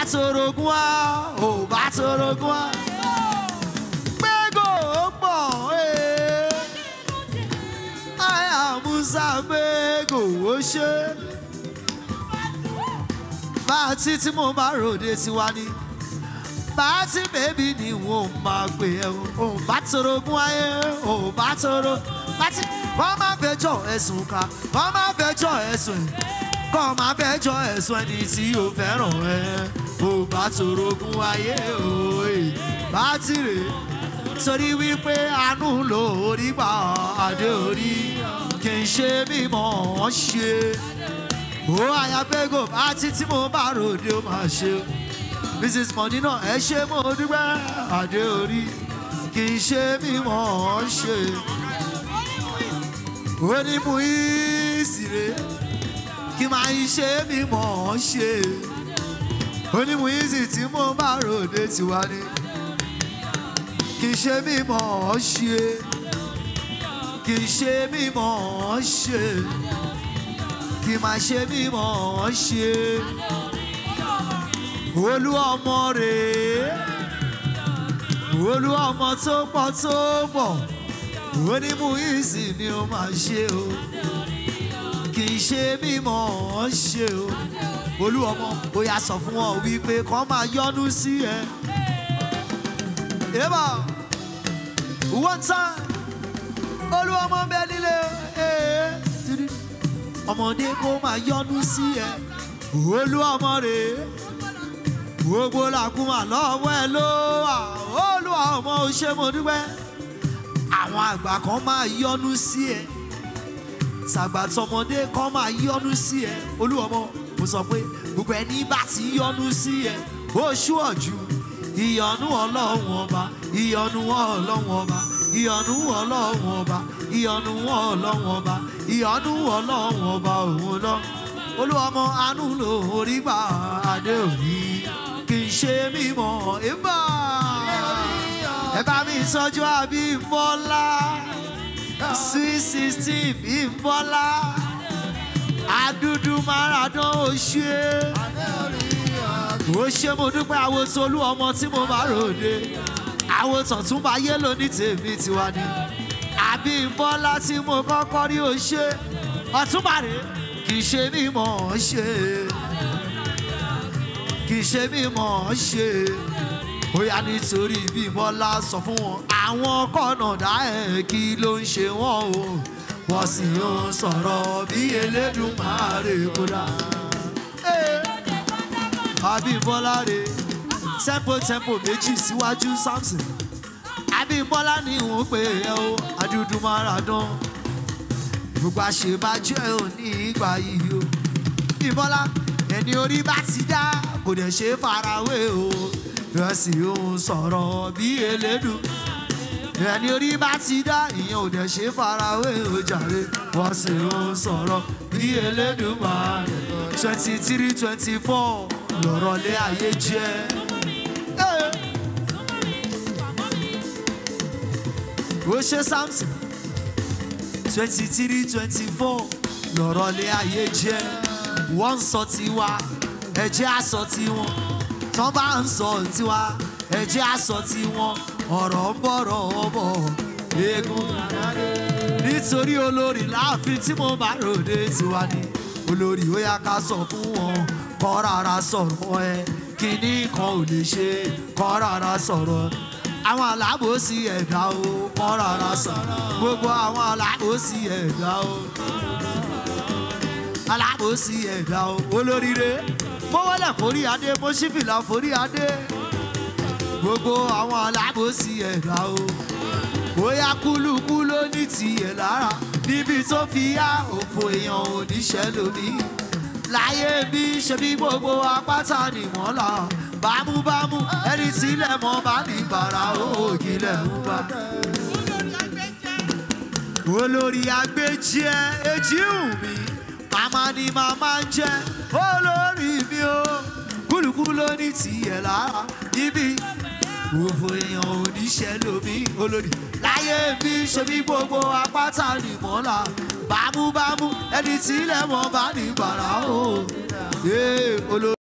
torogún wá ò bá torogún wá gbégò ó pọ̀ ee àyà musa gbégò ó ṣe bá a ti tí mo bá ròde tiwa ni bá a ti bèbí ni wọn ò máa pè ẹ́ o ò bá torogún ayé ò bá toro láti wọ́n máa fẹjọ́ ẹ̀sùn ká wọ́n máa fẹjọ́ ẹ̀sùn ẹ̀ kọ́ máa fẹjọ́ ẹ̀sùn ẹni tí o fẹ́ràn ẹ̀ ò bá torogún ayé o ẹ̀ bá ti rè é torí wípé àánú ló orí gbà adé orí kì í ṣe mímọ́ ọ́n ṣe ó àyàgbégò bá ti tí mo bá ròde ó máa ṣe o mrs mondina ẹ ṣe mo dúpẹ́ adé orí kì í ṣe mímọ́ ọ́n ṣe ó ní mú ìsìrè kí máa ń ṣe mímọ́ ọ́n ṣe ó ní mú ìsì tí mo bá ròde tiwa ni kì í ṣe mímọ́ ọ́n ṣe kì í ṣe mímọ́ ọ́n ṣe kì í máa ṣe mímọ́ ọ́n ṣe olú ọmọ rèé olú ọmọ tó pọ̀ tó pọ̀ onímú ìsì ni ó máa ṣe o kì í ṣe mímọ́ ọ́n ṣe o olú ọmọ ó yà sọ fún ọ wípé kọ́ máa yọ́nú sí ẹ. Eba one time olú ọmọ bẹ nílé ee ọmọdé kó máa yọ́nú sí ẹ olú ọmọ rèé gbogbo làkúmà lọ́wọ́ ẹ ló wà olúwa ọmọ ò ṣe mo dúpẹ́ àwọn àgbà kan máa yọ́nú sí ẹ tàgbà tọmọdé kan máa yọ́nú sí ẹ olúwa ọmọ mo sọ pé gbogbo ẹni bá ti yọ́nú sí ẹ ó ṣú ọ̀jú ìyọnu ọlọ́run ọba ìyọnu ọlọ́run ọba ìyọnu ọlọ́run ọba ìyọnu ọlọ́run ọba ìyọnu ọlọ́run ọba òun lọ olúwa ọmọ àánú ló orí gbà adé òní kì í ṣe mímọ́ ẹ̀bà ẹ bá mi sọ́jú àbí bọ́lá sweet sixteen bí bọ́lá adúdú maradán ó ṣe ó ṣe mo dúpẹ́ àwọn tolú ọmọ tí mo bá ròde àwọn tọ̀túnba yélò ní tèmi tiwa ni àbí bọ́lá tí mo kọ́kọ́ rí ó ṣe ọ̀túnba rèé kì í ṣe mímọ́ ṣe kì í ṣe mímọ́ ṣe bóyá nítorí bí bọ́lá sọ fún wọn àwọn kọ̀nàdá ẹ̀ kí ló ń ṣe wọ́n o wọ́n sì ń sọ̀rọ̀ bí elédùnmáre kódà. àbíbọ́lá rè tempo tempo méjì síwájú samson àbíbọ́lá ni òun pè é o adúdú maradán gbogbo àṣebàjẹ́ ò ní ìgbà yìí o ìbọ́lá ẹni orí bá ti dá kò dẹ̀ ṣe farawé o ẹ sì ń sọ̀rọ̀ bí elédùn ẹni orí bá ti dá ìyẹn ò dẹ̀ ṣe farawé o jàre wọ́n sì ń sọ̀rọ̀ bí elédùn máa twenty three twenty four lọ̀rọ̀ lé ayé jẹ́. ó ṣe samson twenty three twenty four lọ̀rọ̀ lé ayé jẹ́ wọ́n ń sọ tiwa ẹ̀jẹ̀ á sọ tiwọn tán bá ń sọ tiwa ẹ̀jẹ̀ á sọ tiwọn ọ̀rọ̀ ń bọ̀rọ̀ ọ̀bọ̀ eégún nítorí olórí láàfin tí mo bá ròde tiwa ni olórí ó yá ká sọ fún wọn kọ́ rárá sọ̀rọ̀ ẹ kíní kan ò lè ṣe kọ́ rárá sọ̀rọ̀ àwọn alábòsí ẹ̀dá o kọ́ rárá sọ̀rọ̀ gbogbo àwọn alábòsí ẹ̀dá o alábòsí ẹ̀dá o olóríire mo wọlé forí adé mo ṣí fìlà forí adé gbogbo àwọn alábòsí ẹ̀dá o bóyá kúlùkù ló ní tiẹ̀ lára níbi tó fi yá òfò èèyàn oníṣẹ́ lómi láyé bí ṣe bí gbogbo apáta nìwọ̀n là bámúbámú ẹni tílẹ̀ mọ́ bá ní bàrà ògìlẹ̀ ń bá olórí agbẹ́jẹ́ ejíhùn mi màmá ni màmá ń jẹ́ olórí mi o kúlùkù ló ní tiẹ̀ lára níbi òfò èèyàn oníṣẹ́ lómi olórí láyé bí ṣe bí gbogbo apáta ni mọ́lá bámúbámú ẹni tí ilẹ̀ mọ́ bá ní bàrà o. olórí.